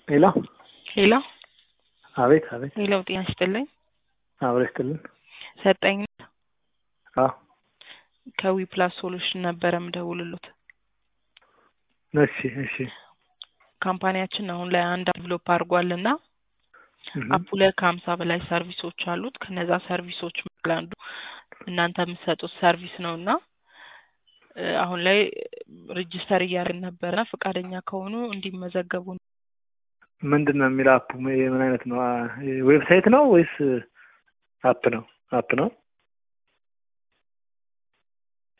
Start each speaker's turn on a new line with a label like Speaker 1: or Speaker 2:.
Speaker 1: ሄሎ
Speaker 2: ሄሎ
Speaker 1: አቤት አቤት
Speaker 2: ሄሎ፣ ጤና ይስጥልኝ።
Speaker 1: አብረ ይስጥልን።
Speaker 2: ሰጠኝ
Speaker 1: አዎ
Speaker 2: ከዊ ፕላስ ሶሉሽን ነበረ ምደውልሎት።
Speaker 1: እሺ እሺ
Speaker 2: ካምፓኒያችን አሁን ላይ አንድ ዴቨሎፕ አድርጓል እና
Speaker 1: እህ፣
Speaker 2: አፑ ላይ ከሀምሳ በላይ ሰርቪሶች አሉት። ከነዛ ሰርቪሶች መካከል አንዱ እናንተ የምትሰጡት ሰርቪስ ነው እና እ፣ አሁን ላይ ሬጅስተር እያደረግን ነበረ። ፈቃደኛ ከሆኑ እንዲመዘገቡ ነው።
Speaker 1: ምንድን ነው የሚለው አፑ ምን አይነት ነው? አ፣ ዌብሳይት ነው ወይስ አፕ ነው? አፕ ነው።